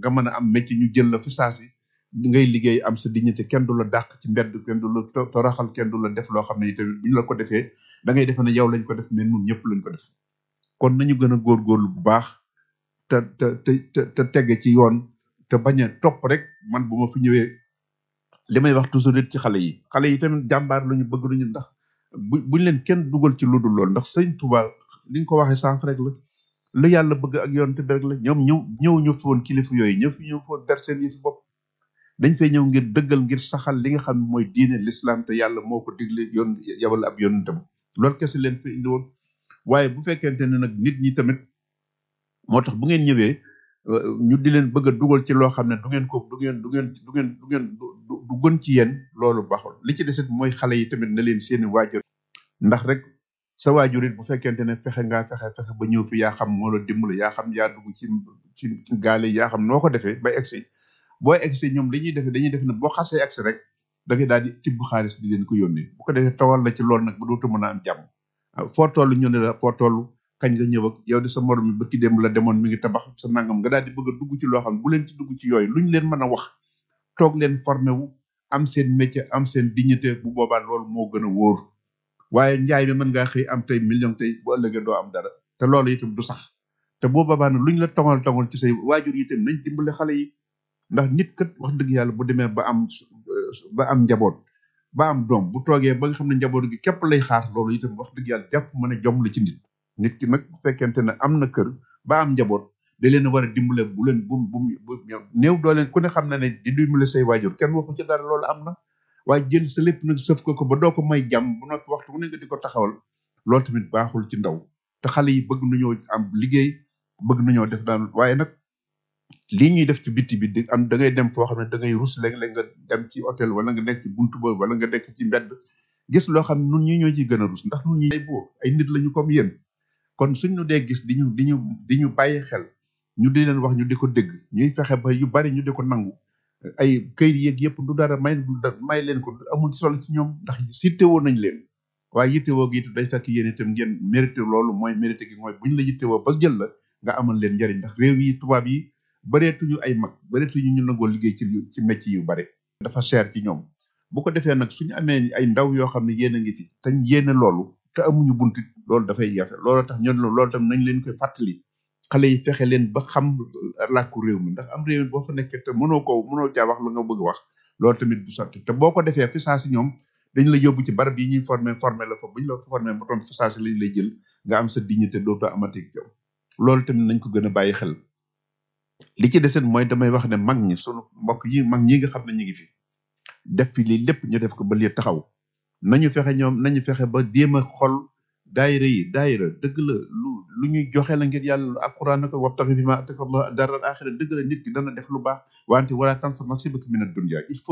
nga mën a am métier ñu jël la fi saasi ngay liggéey am sa dignité kenn du la dàq ci mbedd kenn du la to- toroxal kenn du la def loo xam ne itamit bu ñu la ko defee da ngay defe ne yow lañ ko def mais nun ñëpp lañ ko def kon nañu gën a góorgóorlu bu baax te te te te te tege ci yoon te bañ a topp rek man bu ma fi ñëwee li may wax toujours it ci xale yi xale yi tamit jàmbaar lu ñu bëgg lu ñu ndax bu buñ leen kenn dugal ci lu dul lool ndax sëñ Tuubaa li nga ko waxee sànq rek la lu yàlla bëgg ak yoon te rek la ñoom ñëw ñëw ñu fi woon kilifa yooyu ñëw fi ñëw fi woon ber seen yi fi bopp dañ fay ñëw ngir dëggal ngir saxal li nga xam ne mooy diine l'islam te yàlla moo ko digle yoon yabal ab yonentam loolu kese leen fi indi woon waaye bu fekkente ne nag nit ñi tamit moo tax bu ngeen ñëwee euh, ñu di leen bëgg a dugal ci loo xam ne du ngeen ko du ngeen du ngeen du ngeen du ngeen du du- du gën ci yéen loolu baaxul li ci desit mooy xale yi tamit na leen seeni waajur ndax rek sa waajur it bu fekkente ne fexe ngaa fexe fexe ba ñëw fi yaa xam moo la dimbali yaa xam yaa dugg ci ci ci gaale yi yaa xam noo ko defee bay egsi boo egsi ñoom li ñuy defee dañuy def ne boo xasee egsi rek da ngay daal di tibb xaalis di leen ko yónnee bu ko defee tawal la ci loolu nag ba dootu mën a am jàmm ah, foo toll ñu ne la foo toll kañ nga ñëw ak yow di sa morom mi bëkki dem la demoon mi ngi tabax sa nangam nga daal di bëgg a dugg ci loo xam ne bu leen ci dugg ci yooyu luñ leen mën a wax toog leen formé wu am seen métier am seen dignité bu boobaa loolu moo gën a wóor waaye njaay mi mën ngaa xëy am tey million tey bu ëllëgee doo am dara te loolu itam du sax te boo boobaa nag luñ la tongal tongal ci say waajur yi itam nañ dimbale xale yi ndax nit kat wax dëgg yàlla bu demee ba am ba am njaboot ba am doom bu toogee ba nga xam ne njaboot gi képp lay xaar loolu itam wax dëgg yàlla jàpp mën a jom la ci nit nit ki nag bu fekkente ne am na kër ba am njaboot da leen a war a dimbale bu leen bu bu bu néew doo leen ku ne xam na ne di dimbale say waajur kenn waxu ci dara loolu am na waaye jël sa lépp nag sëf ko ko ba doo ko may jàmm bu noppi waxtu bu ne nga di ko taxawal loolu tamit baaxul ci ndaw te xale yi bëgg nañoo am liggéey bëgg nañoo def daan waaye nag lii ñuy def ci bitti bi di am da ngay dem foo xam ne da ngay rus léeg-léeg nga dem ci hôtel wala nga nekk ci buntu ba wala nga nekk ci mbedd gis loo xam ne nun ñi ñoo ciy gën a rus ndax nun ñi ay boo ay nit lañu comme yéen kon suñ ñu dee gis di ñu di ñu di ñu bàyyi xel ñu di leen wax ñu di ko dégg ñuy fexe ba yu bari ñu di ko nangu ay këyit yeeg yëpp du dara may du dara may leen ko amul solo ci ñoom ndax yittewoo nañ leen waaye yittewoo gi it day fekk yéen itam ngeen mérité loolu mooy mérité gi mooy buñ la yittewoo ba jël la nga amal leen njariñ ndax réew yi tubaab yi bareetuñu ay mag bareetuñu ñu nangoo liggéey ci ci métier yu bare dafa cher ci ñoom bu ko defee nag suñu amee ay ndaw yoo xam ne yéen a ngi fi te yéene loolu te amuñu buntit loolu dafay jafe loolu tax ñun loolu tam nañ leen koy fàttali xale yi fexe leen ba xam làkku réew mi ndax am réew mi boo fa nekkee te mënoo ko mënoo caa wax la nga bëgg wax loolu tamit du sotti te boo ko defee fi saa si ñoom dañ la yóbbu ci barab yi ñuy formé formé la fa buñ la formé ba toon fi saa si lañ lay jël nga am sa dignité dootoo amati yow loolu tamit nañ ko gën a bàyyi xel li ci deset mooy damay wax ne mag ñi sunu mbokk yi mag ñi nga xam ne ñu ngi fi def fi lii lépp ñu def ko ba lii taxaw nañu fexe ñoom nañu fexe ba jéem a xol daayira yi daayira dëgg la lu lu ñuy joxe la ngir yàlla alquran na ko wabtaxi fi ma ataka allah daral axira dëgg la nit ki dana def lu baax wante wala tansa nasibaka min ad dunya il faut